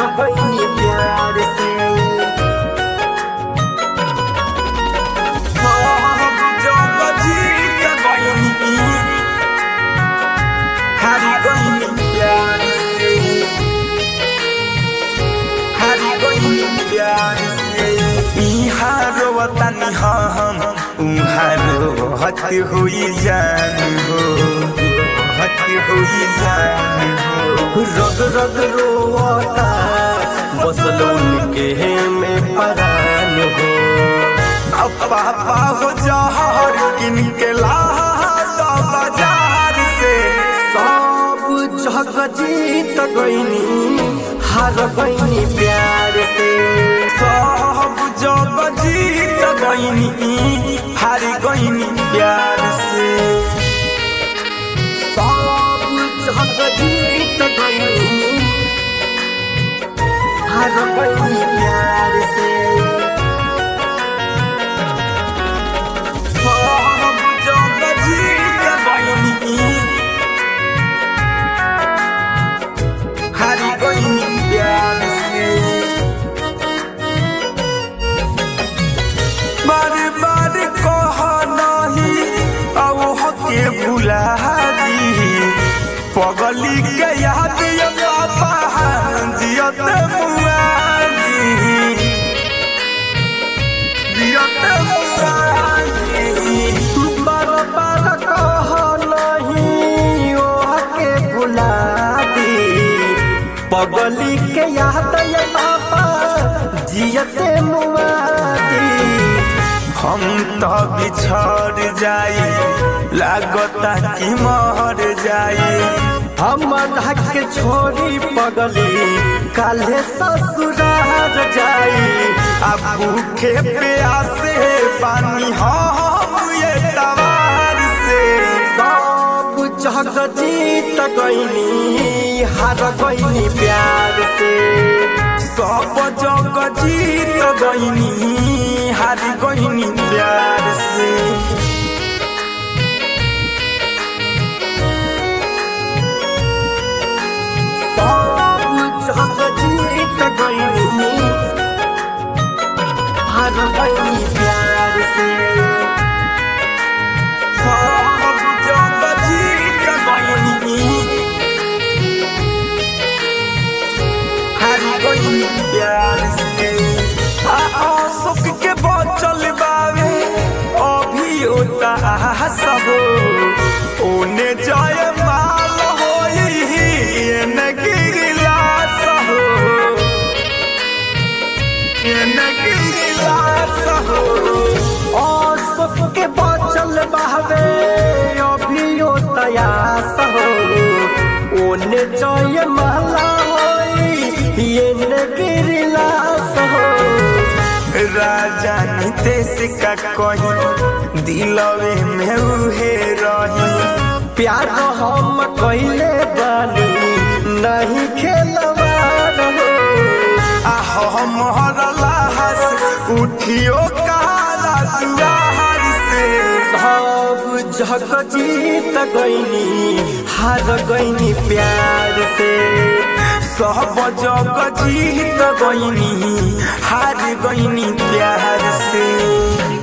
गईनी प्यार से सब जग जीत गईनी हारी गईनी प्यार से हारी गईनी प्यार से इहाँ रोवतानी हम उहाँ रोहत होई जान हो हत होई जान हो रग रग रोता बसल उनके में परान हो अब पापा हो जहर किन के ला दो बाजार से सब जग जीत गईनी हार गईनी प्यार से सब जग जीत गईनी हारी गईनी प्यार से सब जग जीत गईनी हार गईनी प्यार से सब जग जीत गईनी हारी गईनी प्यार से बार बार कह नहीं औ हके भुला दी पगली के याद ये पापा जियत मुआदी जियत मुआदी बार बार कह नहीं ओह के भुला दी पगली के याद ये पापा जियते मुआदी हम तो बिछड़ जाई लागता कि मर जाई हम के छोड़ी पगली काले ससुरार जाई अब भूखे प्यासे पानी हम ये तवार से सब जग जीत गईनी हार गईनी प्यार से सब जग जीत गईनी हारी गईनी प्यार से सब जग जीत गईनी हार गईनी प्यार से सब जग जीत गईनी हारी गईनी प्यार से आ अशोक के बचल बावे अभी होता सब ओने जय माल होई एने गिरिलास हो एने गिरिलास हो और सबके बचल बहवे अभियो तयास हो ओने जय महला होई ये गिरिलास हो राजा नितेश का कही दिलवे में उहे रही प्यार हम कैले बानी नहीं खेलवार हो आह मोहर लाहस उठियो काला दुआर से सब जग जीत गईनी हार गईनी प्यार से सब जग जीत गईनी हार गईनी प्यार से